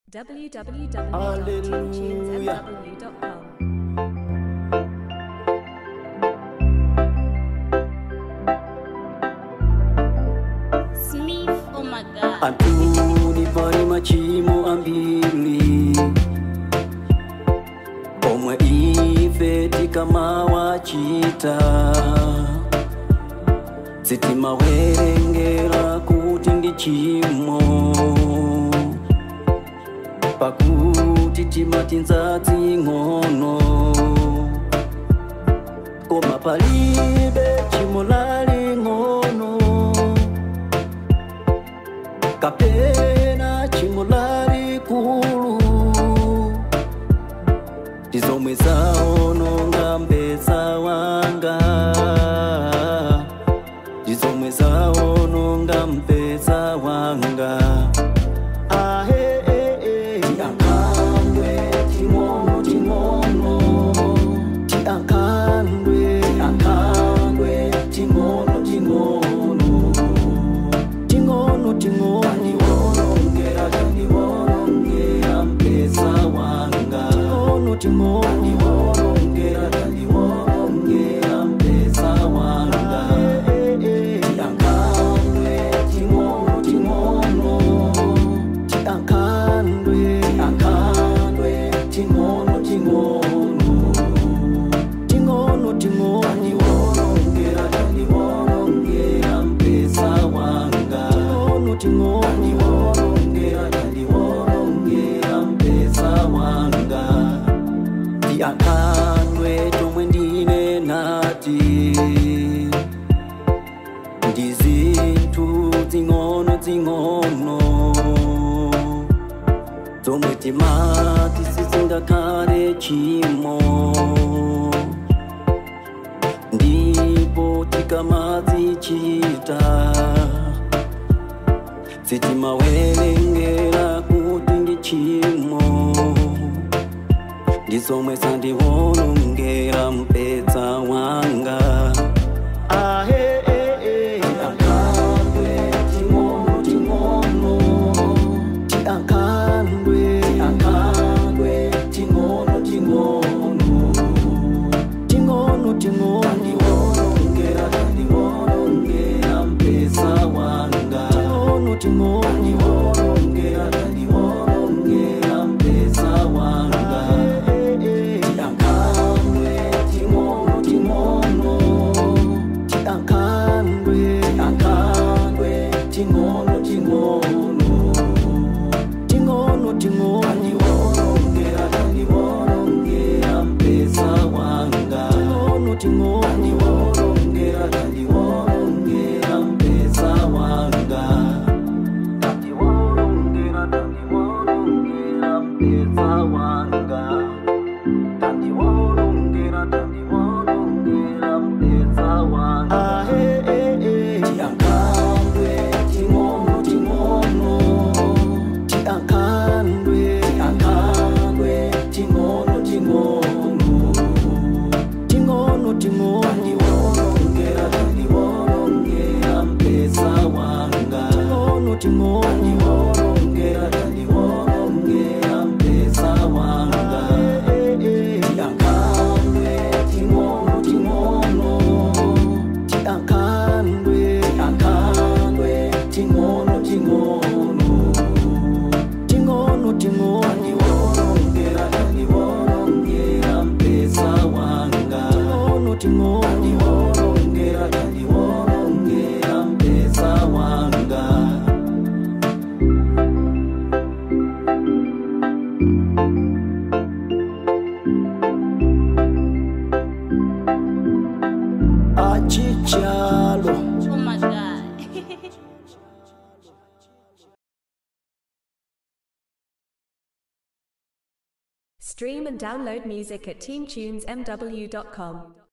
www.tunesmw.com. Smith, oh my god. Antuni pali machimo ambili omwe ife tikamawachita sitimawerengera kuti ndi chimo pakuti timati ndzadzi ng'ono koma palibe chimo laling'ono kapena chimo lalikulu tizomwe zaononga mpesa wanga tizomwe zaononga mpesa wanga Ahe, eh, eh. Tiankhandwe, ting'ono, ting'ono. Tiankhandwe, tiankhandwe, ting'ono, ting'ono ting'ono ting'ono tandiwolongera tandiwolongera mpesa wanga ting'ono ting'ono tandiwolongera tandiwolongera mpesa wanga tiankhandwe ting'ono ting'ono tiankhandwe tiankhandwe ting'ono ting'ono ting'ono ting'ono tandiwolongera tandiwolongera mpesa wanga ting'ono ting'ono tandiwolongera tandiwolongera mpesa wanga tiankhandwe tomwe ndine nati ndi zinthu zing'ono zing'ono zomwe timati sizingakhale chimo ndipo tikamazichita sitimawerengera kuti ndi chimo ndi zomwe zandiwolongera mpesa wanga Ahe, eh, eh. Tiankhandwe, ting'ono, ting'ono. Tiankhandwe, tiankhandwe, ting'ono, ting'ono. Ting'ono, ting'ono. Tandiwolongera, tandiwolongera mpesa wanga. Ting'ono, ting'ono. Tandiwolongera, tandiwolongera mpesa wanga. Tiankhandwe, ting'ono, ting'ono. Tiankhandwe, tiankhandwe, ting'ono, ting'ono. Ting'ono, ting'ono. Tandiwolongera, tandiwolongera mpesa wanga. Ting'ono, ting'ono. Tandiwolongera, tandiwolongera mpesa wanga. Tandiwolongera, tandiwolongera mpesa wanga. Tandiwolongera, tandiwolongera mpesa wanga. Tiankhandwe, ting'ono, ting'ono. Tiankhandwe, tiankhandwe, ting'ono, ting'ono. Ting'ono, ting'ono. Tandiwolongera, tandiwolongera mpesa wanga. Ting'ono, ting'ono. Tandiwolongera, tandiwolongera mpesa wanga. Tiankhandwe, ting'ono, ting'ono. Tiankhandwe, tiankhandwe, ting'ono, ting'ono. Ting'ono, ting'ono. Tandiwolongera, tandiwolongera mpesa wanga. Ting'ono, ting'ono. Tandiwolongera, tandiwolongera mpesa wanga. Achichalo. Oh my god. Stream and download music at teamtunesmw.com.